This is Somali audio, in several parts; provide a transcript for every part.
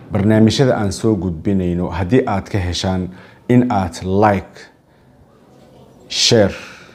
barnaamijyada aan soo gudbinayno haddii aad ka heshaan in aad like share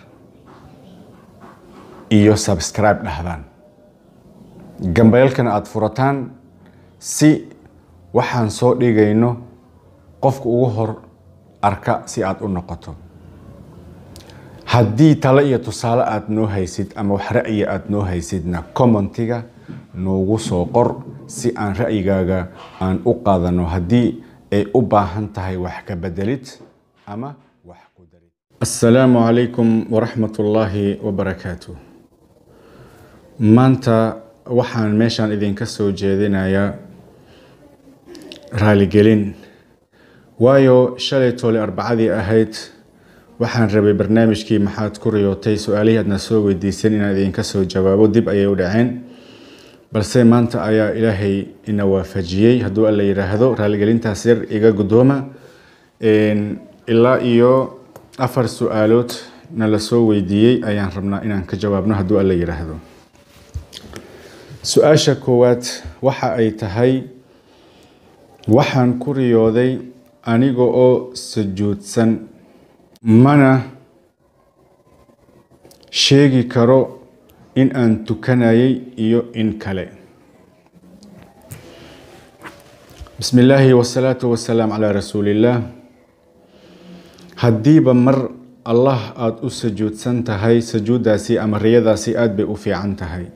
iyo subscribe dhahdaan gambayalkana aada furataan si waxaan soo dhigayno qofka ugu hor arka si aad u noqoto haddii tale iyo tusaale aada noo haysid ama wax ra'yi aada noo haysidna commentiga noogu soo qor si aan ra'yigaaga aan u qaadano haddii ay u baahan tahay wax ka bedelid ama wax ku darid assalaamu calaykum waraxmat ullaahi wabarakaatu maanta waxaan meeshaan idinka soo jeedinayaa raaligelin waayo shalay toole arbacadii ahayd waxaan rabay barnaamijkii maxaad ku riyootay su-aalihii aadna soo weydiisan inaan idinka soo jawaabo dib ayay u dhaceen balse maanta ayaa ilaahay ina waafajiyey hadduu alla yidhaahdo raaligelintaas yar iga guddooma ilaa iyo afar su-aalood na la soo weydiiyey ayaan rabnaa inaan ka jawaabno hadduu alla yidhaahdo su-aasha koowaad waxa ay tahay waxaan ku riyooday aniga oo sujuudsan mana sheegi karo in aan tukanayay iyo in kale bismi illaahi wasalaatu wasalaam calaa rasuulillaah haddiiba mar allah aada u sujuudsan tahay sujuuddaasi ama riyadaasi aada bay u fiican tahay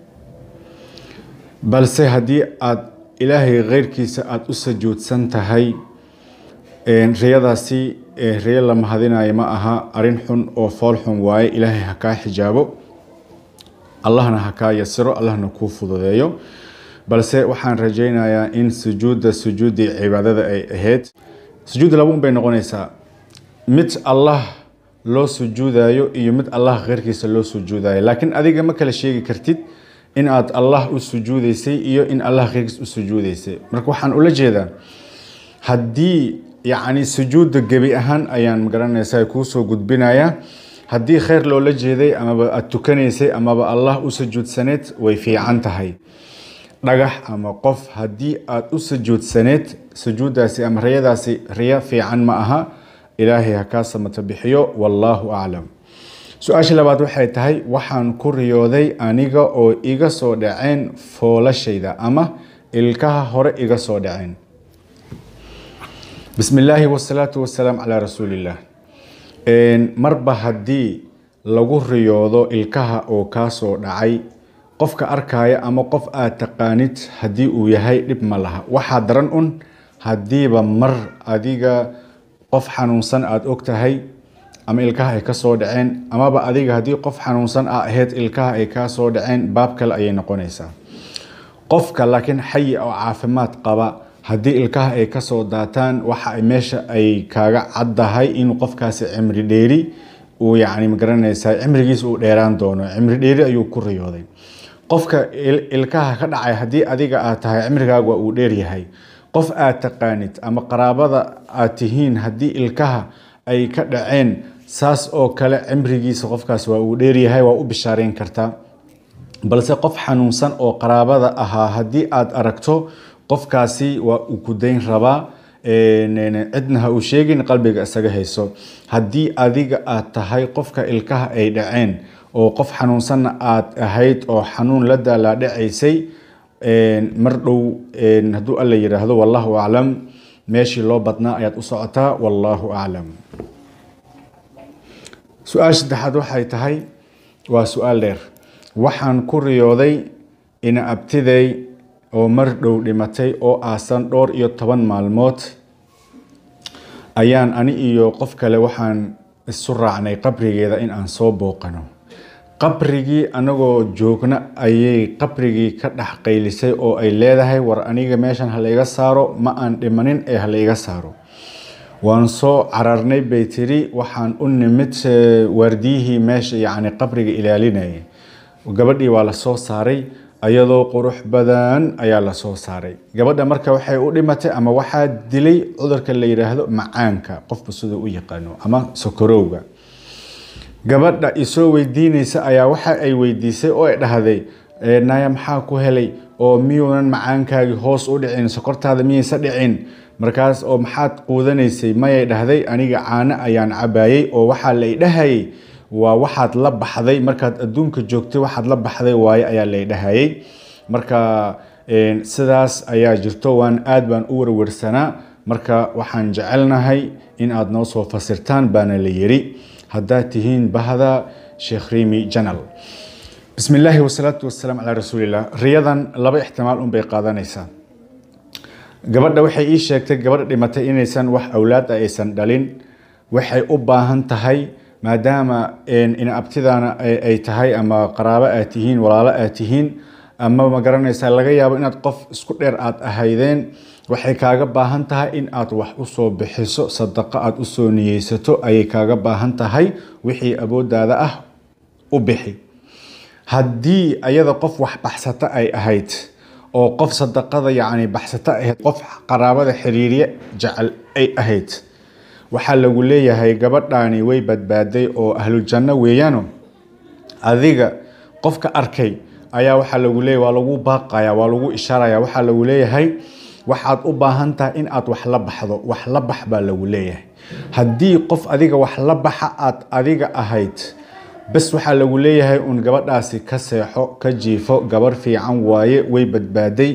balse haddii aada ilaahay keyrkiisa aada u sujuudsan tahay riyadaasi riyo la mahadinayo ma aha arrin xun oo fool xun waaye ilaahay ha kaa xijaabo allahna ha kaa yasiro allahna kuu fududeeyo balse waxaan rajaynayaa in sujuudda sujuuddii cibaadada ay ahayd sujuudda labaun bay noqonaysaa mid allah loo sujuudayo iyo mid allah keyrkiisa loo sujuudayo laakiin adiga ma kala sheegi kartid in aad allah u sujuudaysay iyo in allah keyrkiis u sujuudaysay marka waxaan ula jeedaa haddii yacni sujuudda gebi ahaan ayaan magaranaysaa kuusoo gudbinayaa haddii kheyr loola jeeday amaba aada tukanaysay amaba allah u sujuudsaneed way fiican tahay dhagax ama qof haddii aada u sujuudsaneed sujuuddaasi ama riyadaasi riyo fiican ma aha ilaahay ha kaa samato bixiyo wallaahu aclam su-aasha labaad waxay tahay waxaan ku riyooday aniga oo iga soo dhaceen foolashayda ama ilkaha hore iga soo dhaceen bismi illaahi wasalaatu wasalaam calaa rasuulillaah marba haddii lagu riyoodo ilkaha oo kaa soo dhacay qofka arkaya ama qof aad taqaanid haddii uu yahay dhib ma laha waxaa daran un haddiiba mar adiga qof xanuunsan aada og tahay ama ilkaha ay ka soo dhaceen amaba adiga haddii qof xanuunsan a ahayd ilkaha ay kaa soo dhaceen baab kale ayay noqonaysaa qofka laakiin xayi oo caafimaad qaba haddii ilkaha ay kasoo daataan waxa meesha ay kaaga caddahay in qofkaasi cimri dheeri uu yacni magaranaysaa cimrigiisa uu dheeraan doono cimri dheeri ayuu ku riyooday qofka ilkaha ka dhacay haddii adiga aad tahay cimrigaaga uu dheeryahay qof aad taqaanid ama qaraabada aad tihiin haddii ilkaha ay ka dhaceen saas oo kale cimrigiisa qofkaas waa uu dheeryahay waa u bishaareyn kartaa balse qof xanuunsan oo qaraabada ahaa haddii aad aragto qofkaasi waa uu ku dayn rabaa cidna ha uu sheegin qalbiga isaga hayso haddii adiga aad tahay qofka ilkaha ay dhaceen oo qof xanuunsanna aad ahayd oo xanuun la daalaadhacaysay mar dhow hadduu alla yidhaahdo wallaahu aclam meeshii loo badnaa ayaad u socotaa wallaahu aclam su-aasha saddexaad waxay tahay waa su-aal dheer waxaan ku riyooday ina abtiday oo mar dhow dhimatay oo aasan dhowr iyo toban maalmood ayaan ani iyo qof kale waxaan isu raacnay qabrigeeda in aan soo booqano qabrigii anagoo joogna ayay qabrigii ka dhex qaylisay oo ay leedahay war aniga meeshan ha layga saaro ma aan dhimanin ee ha layga saaro waan soo cararnay bay tiri waxaan u nimid waardiyihii meesha yacni qabriga ilaalinayay gabadhii waa la soo saaray ayadoo qurux badan ayaa la soo saaray gabadha marka waxay u dhimatay ama waxaa dilay cudurka la yidhaahdo macaanka qofba siduu u yaqaano ama sokorowga gabadha isoo weydiinaysa ayaa waxa ay weydiisay oo ay dhahday naya maxaa ku helay oo miyuunan macaankaagii hoos u dhicin sokortaada miyaysa dhicin markaas oo maxaad quudanaysay mayay dhahday aniga caano ayaan cabayey oo waxaa la idhahayay waa waxaad la baxday markaad adduunka joogtay waxaad la baxday waaye ayaa la idhahayay marka sidaas ayaa jirto waan aad baan u warwarsanaa marka waxaan jecelnahay in aad noo soo fasirtaan baana la yiri haddaad tihiin bahda sheekh rimi janal bismi illaahi wasalaatu wasalaam calaa rasuulillah riyadan laba ixtimaal unbay qaadanaysaa gabadha waxay ii sheegtay gabadha dhimatay inaysan wax awlaad ah aysan dhalin waxay u baahan tahay maadaama in abtidaana ay tahay ama qaraabo aad tihiin walaalo aad tihiin ama ma garanaysaa laga yaabo inaad qof isku dheer aad ahaydeen waxay kaaga baahan tahay in aad wax usoo bixiso sadaqo aad usoo niyeysato ayay kaaga baahan tahay wixii awooddaada ah u bixi haddii ayada qof wax baxsata ay ahayd oo qof sadaqada yacni baxsata ahayd qof qaraabada xiriirye jecel ay ahayd waxaa lagu leeyahay gabadhaani way badbaaday oo ahlujanno weeyaano adiga qofka arkay ayaa waxaa lagu leeyahay waa lagu baaqaya waa lagu ishaaraya waxaa lagu leeyahay waxaad u baahan tahay in aad wax la baxdo wax la bax baa lagu leeyahay haddii qof adiga wax la baxa aad adiga ahayd bes waxaa lagu leeyahay uun gabadhaasi ka seexo ka jiifo gabar fiican waaye way badbaaday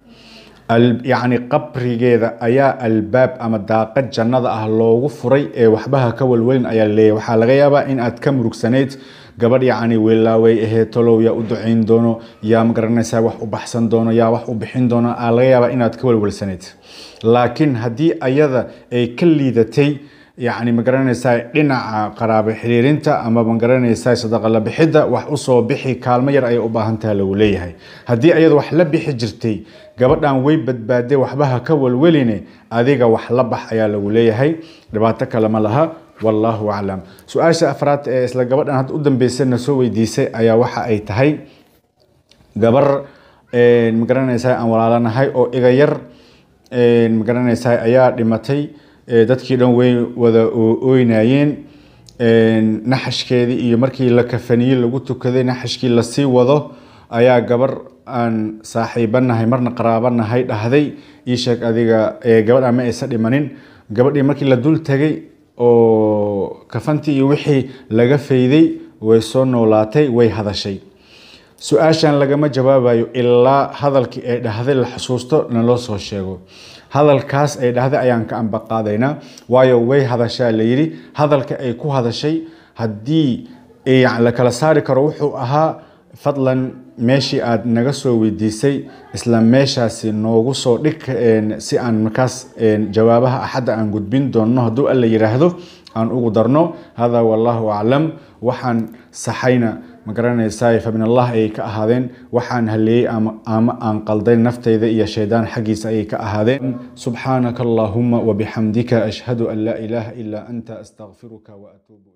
yacni qabrigeeda ayaa albaab ama daaqad jannada ah loogu furay ee waxbaha ka walwelin ayaa laleeyahay waxaa laga yaabaa in aad ka murugsanayd gabadh yacni weelaaway ahayd tolow yaa u ducayn doono yaa magaranaysaa wax u baxsan doono yaa wax u bixin doono aa laga yaabaa inaad ka walwalsanayd laakiin haddii ayada ay ka liidatay yacni magaranaysaa dhinaca qaraabo xiriirinta ama magaranaysaa sadaqa la bixidda wax usoo bixi kaalmo yar ayay u baahan tahay lagu leeyahay haddii ayada wax la bixi jirtay gabadhan way badbaadee waxbaha ka walweline adiga wax la bax ayaa lagu leeyahay dhibaato kale ma laha wallaahu aclam su-aasha afraad ee isla gabadhan hadda u dambeysana soo weydiisay ayaa waxa ay tahay gabar magaranaysaa aan walaalanahay oo iga yar magaranaysaa ayaa dhimatay dadkii dhan way wada ooynayeen naxashkeedii iyo markii la kafaniyey lagu tukaday naxashkii lasii wado ayaa gabar aan saaxiibanahay marna qaraabanahay dhahday ii sheeg adiga gabadha ma aysa dhimanin gabadhii markii la dul tegay oo kafantii iyo wixii laga fayday way soo noolaatay way hadashay su-aashan lagama jawaabayo ilaa hadalkii ay dhahday la xusuusto naloo soo sheego hadalkaas ay dhahday ayaan ka ambaqaadaynaa waayo way hadashaa la yidhi hadalka ay ku hadashay haddii la kala saari karo wuxuu ahaa fadlan meeshii aad naga soo weydiisay isla meeshaasi noogu soo dhig si aan markaas jawaabaha axadda aan gudbin doonno hadduu alla yidhaahdo aan ugu darno hada wallahu aclam waxaan saxayna ma garanaysaa fa min allah ayay ka ahaadeen waxaan haleeyey ama aan qalday naftayda iyo shaydaan xaggiisa ayay ka ahaadeen subxaanaka allahuma wabixamdika ashhadu an laa ilaaha ilaa anta astaqfiruka waatuubu